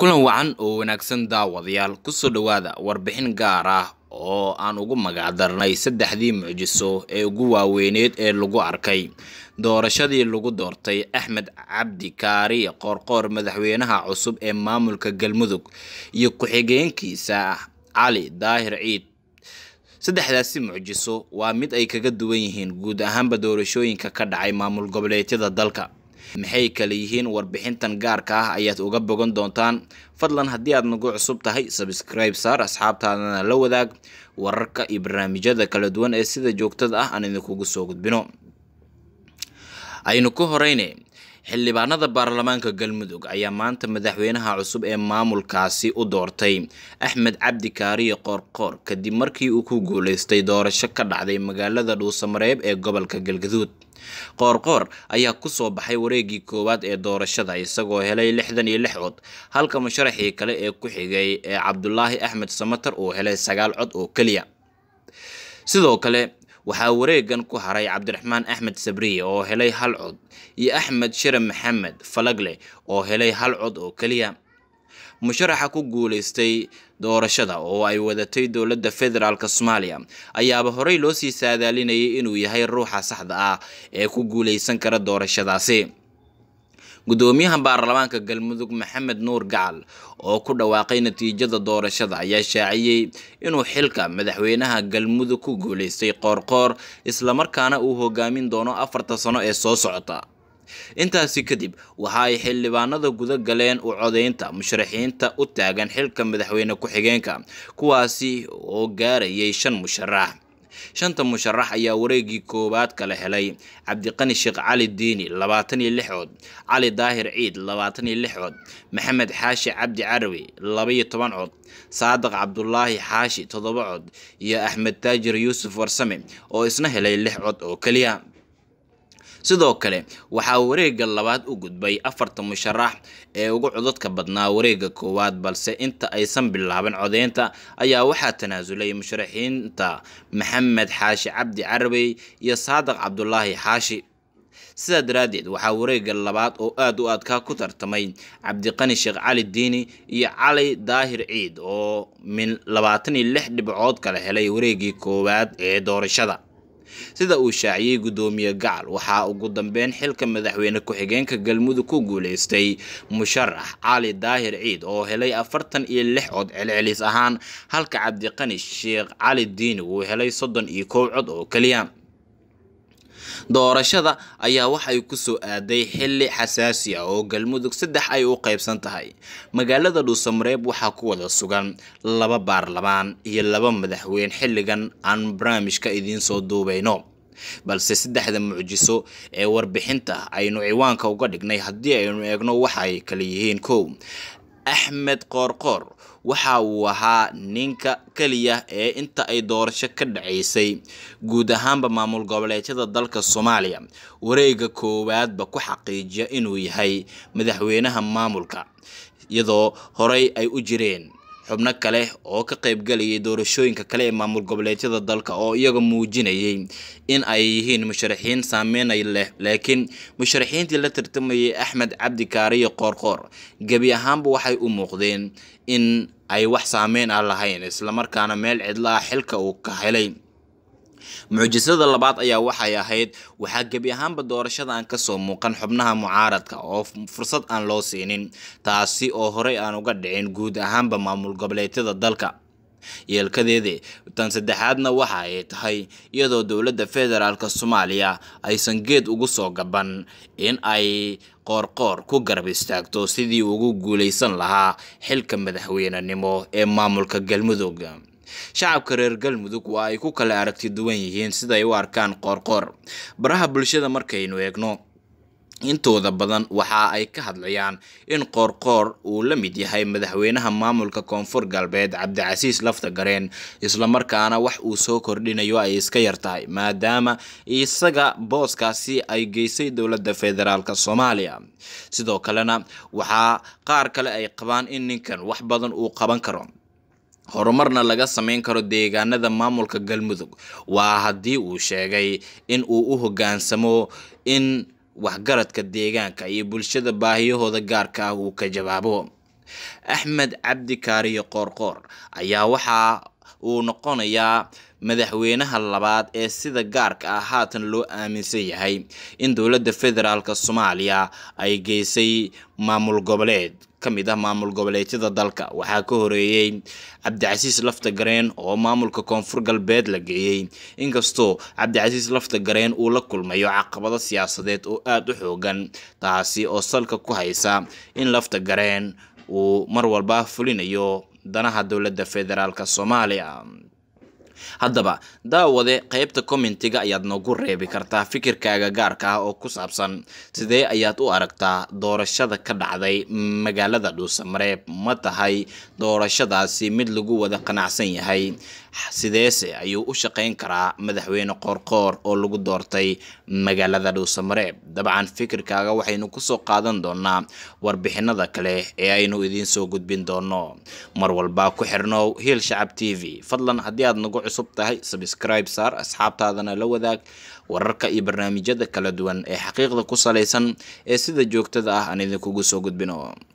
kulan wacan oo wanaagsan daawadayaal kusoo dhowaada warbixin gaar ah oo aan ugu magacdarnay saddexdii mucjiso ee ugu waaweyneed ee lagu arkay doorashadii lagu doortay axmed cabdi kaariye qoorqoor madaxweynaha cusub ee maamulka galmudug iyo ku-xigeenkiisa cali daahir ciid saddexdaasi mucjiso waa mid ay kaga duwan yihiin guud ahaanba doorashooyinka ka dhacay maamul goboleedyada dalka maxay kale yihiin warbixintan gaarka ah ayaad uga bogan doontaan fadlan haddii aad nagu cusub tahay sabscribe saar asxaabtaadana la wadaag wararka iyo barnaamijyada kala duwan ee sida joogtada ah aan idinkugu soo gudbino aynu ku horeyne xildhibaanada baarlamaanka galmudug ayaa maanta madaxweynaha cusub ee maamulkaasi u doortay axmed cabdi kaariye qoorqoor kadib markii uu ku guuleystay doorasho ka dhacday magaalada dhuusamareeb ee gobolka galgaduud qoorqoor ayaa kusoo baxay wareegii koowaad ee doorashada isagoo helay lixdan iyo lix cod halka musharaxii kale ee ku xigay ee cabdulaahi axmed samatar uu helay sagaal cod oo keliya sidoo kale waxaa wareegan ku haray cabdiraxmaan axmed sabriye oo helay hal cod iyo axmed shire maxamed falagle oo helay hal cod oo keliya musharaxa ku guuleystay doorashada oo ay wadatay dowladda federaalk soomaaliya ayaaba horey loo sii saadaalinayay inuu yahay ruuxa saxda ah ee ku guuleysan kara doorashadaasi gudoomiyaha baarlamaanka galmudug maxamed nuur gacal oo ku dhawaaqay natiijada doorashada ayaa shaaciyey inuu xilka madaxweynaha galmudug ku guuleystay qoorqoor islamarkaana uu hogaamin doono afarta sano ee soo socota intaasi kadib waxa ay xildhibaanada guda galeen u codeynta musharaxiinta u taagan xilka madaxweyne ku-xigeenka kuwaasi oo gaarayay shan musharax shanta musharax ayaa wareegii koowaad kala helay cabdiqani sheekh cali diini labaatan iyo lix cod cali daahir ciid labaatan iyo lix cod maxamed xaashi cabdi carawi labaiyo toban cod saadiq cabdulaahi xaashi toddoba cod iyo axmed taajir yuusuf warsame oo isna helay lix cod oo keliya sidoo kale waxaa wareega labaad u gudbay afarta musharax ee ugu codadka badnaa wareega koowaad balse inta aysan bilaaban codeynta ayaa waxaa tanaasulay musharaxiinta maxamed xaashi cabdi carabey iyo saadiq cabdulaahi xaashi sidaa daraaddeed waxaa wareega labaad oo aada u adkaa ku tartamay cabdiqani sheekh cali diini iyo cali daahir ciid oo min labaatan iyo lix dhibcood kala helay wareegii koowaad ee doorashada sida uu shaaciyey guddoomiye gacal waxaa ugu dambeyn xilka madaxweyne ku-xigeenka galmudug ku guuleystay musharax cali daahir ciid oo helay afartan iyo lix cod celcelis ahaan halka cabdiqani sheekh cali diini uu helay soddon iyo kow cod oo keliya doorashada ayaa waxay kusoo aaday xili xasaasi ah oo galmudug saddex ay u qaybsan tahay magaalada dhuusamareeb waxaa ku wada sugan laba baarlamaan iyo laba madaxweyne xilligan aan barnaamijka idiin soo duubayno balse saddexda mucjiso ee warbixinta aynu ciwaanka uga dhignay haddii aynu eegno waxay kala yihiin kow axmed qoorqoor waxa uu ahaa ninka keliya ee inta ay doorasho ka dhacaysay guud ahaanba maamul goboleedyada dalka soomaaliya wareega koowaadba ku xaqiijiya inuu yahay madaxweynaha maamulka iyadoo horey ay u jireen xubno kale oo ka qaybgalayay doorashooyinka kale ee maamul goboleedyada dalka oo iyaga muujinayay in ay yihiin musharaxiin saameynay leh laakiin musharaxiintii la tartamayay axmed cabdi kaariye qoorqoor gebi ahaanba waxay u muuqdeen in ay wax saameyn ah lahayn islamarkaana meel cidlo ah xilka uu ka helay mucjisada labaad ayaa waxay ahayd waxaa gebi ahaanba doorashada aan kasoo muuqan xubnaha mucaaradka oo fursad aan loo siinin taasi oo horey aan uga dhicin guud ahaanba maamul goboleedyada dalka yeelkadeede tan saddexaadna waxa ay tahay iyadoo dowladda federaalk soomaaliya aysan geed ugu soo gaban in ay qoorqoor ku garab istaagto sidii ugu guuleysan lahaa xilka madaxweynenimo ee maamulka galmudug shacabka reer galmudug waa ay ku kala aragti duwan yihiin siday u arkaan qoorqoor baraha bulshada markaynu eegno intooda badan waxa ay ka hadlayaan in qoorqoor uu la mid yahay madaxweynaha maamulka koonfur galbeed cabdicasiis lafta gareen islamarkaana wax uu soo kordhinayo ay iska yartahay maadaama isaga booskaasi ay geysay dowladda federaalk soomaaliya sidoo kalena waxaa qaar kale ay qabaan in ninkan wax badan uu qaban karo horumarna laga sameyn karo deegaanada maamulka galmudug waa haddii uu sheegay in uu u hoggaansamo in waxgaradka deegaanka iyo bulshada baahiyahooda gaarka ah uu ka jawaabo axmed cabdi kaariyo qoorqoor ayaa waxa uu noqonayaa madaxweynaha labaad ee sida gaarka ah haatan loo aaminsan yahay in dowladda federaalk soomaaliya ay geysay maamul goboleed ka mid ah maamul goboleedyada dalka waxaa ka horeeyey cabdicasiis lafta gareen oo maamulka koonfur galbeed la geeyey inkastoo cabdicasiis lafta gareen uu la kulmayo caqabado siyaasadeed oo aada u xoogan taasi oo salka ku haysa in lafta gareen uu mar walba fulinayo danaha dowladda federaalk soomaaliya haddaba daawade qeybta commentiga ayaad noogu reebi kartaa fikirkaaga gaarka ah oo ku saabsan sidee ayaad u aragtaa doorashada ka dhacday magaalada dhuusamareeb ma tahay doorashadaasi mid lagu wada qanacsan yahay sideese ayuu u shaqeyn karaa madaxweyne qoorqoor oo lagu doortay magaalada dhuusamareeb dabcan fikirkaaga waxaynu kusoo qaadan doonaa warbixinada kale ee aynu idiin soo gudbin doono mar walba ku xirnow hiil shacab t v fadlan haddii aad nagu cusub tahay sabscribe saar asxaabtaadana la wadaag wararka iyo barnaamijyada kala duwan ee xaqiiqda ku salaysan ee sida joogtada ah aan idinkugu soo gudbino